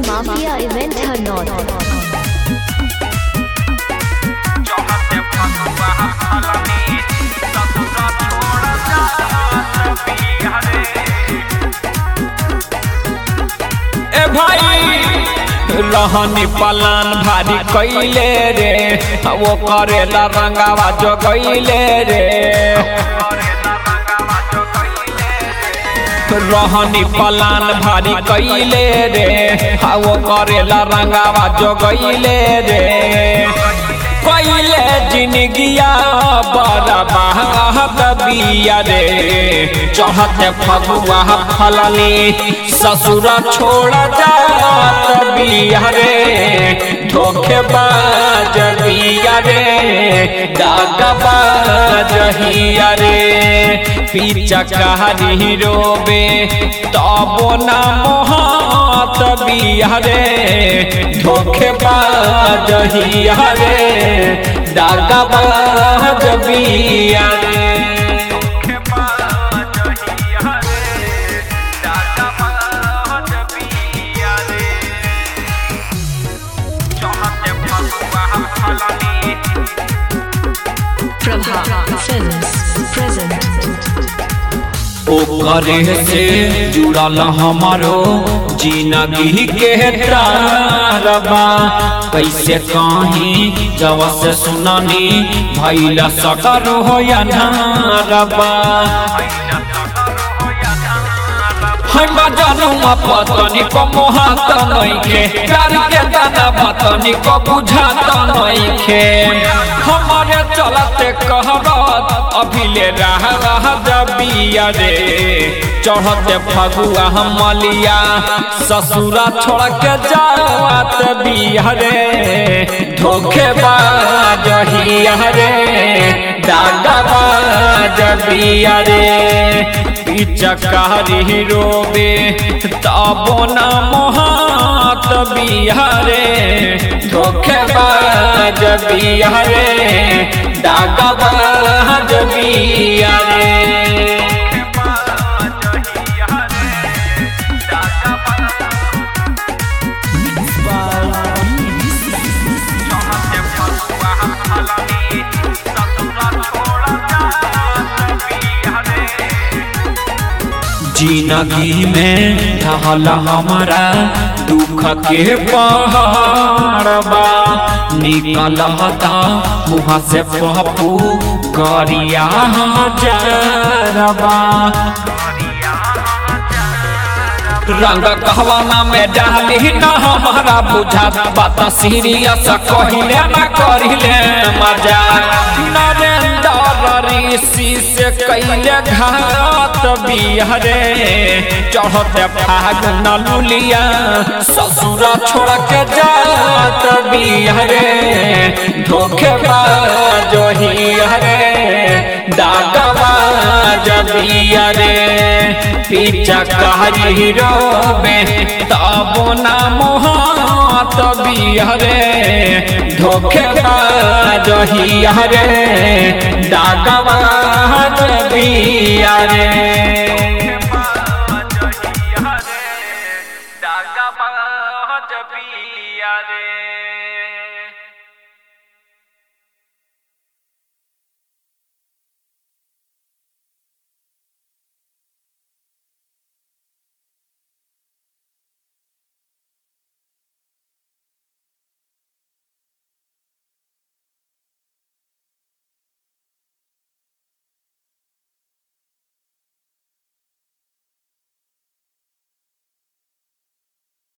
Mafia Event Hanot. ए भाई रहनी plan भारी कैले रे वो करेला रंगावा जो गईले रे रहनी पलान भारी कैले रे वो करेला रंगावा जो गईले रे कैले जिनगिया बड़ा बहाद बिया रे चढ़ते फगुआ फलनी ससुरा छोड़ जात बिया रे धोखे बाज बिया रे दागा बाज हिया रे पीछा कहानी रोबे तबो ना मोहात बिया रे धोखे बाज हिया रे दागा बाज बिया रे Prabha Films present. ओकरे से जुड़ल हमारो जिंदगी के तारबा कैसे कहीं जब से सुननी भैला सकर हो या नारबा हम जानू पतनी को मोहात नइखे प्यार के दाना पतनी को बुझात नइखे हमारे चलते कहरत अभिले रह रह जबिया रे चढ़ते फगुआ हम मलिया ससुरा छोड़ के जावत बिया रे धोखे बाज हिया रे दागा बाज बिया रे चकारी रोबे तबो ना मोहात बिहारे धोखे बाज बिहारे दागा बाज बिहारे जिंदगी में ढहल हमारा दुख के पहाड़बा निकल मुँह से पप्पू गरिया हजारबा रंग कहवाना में डाली न हमारा बुझा बात सीरियस कहिले न करिले मजा नरेंद्र ऋषि से कैले घात बिहरे चढ़ते फागुन लुलिया ससुर छोड़ के जात बिहरे धोखे बाज हियरे दागवा जबियरे पीछा कहरी रोबे तबो ना मोहात बिहरे धोखे बाज हियरे दागवा जबियरे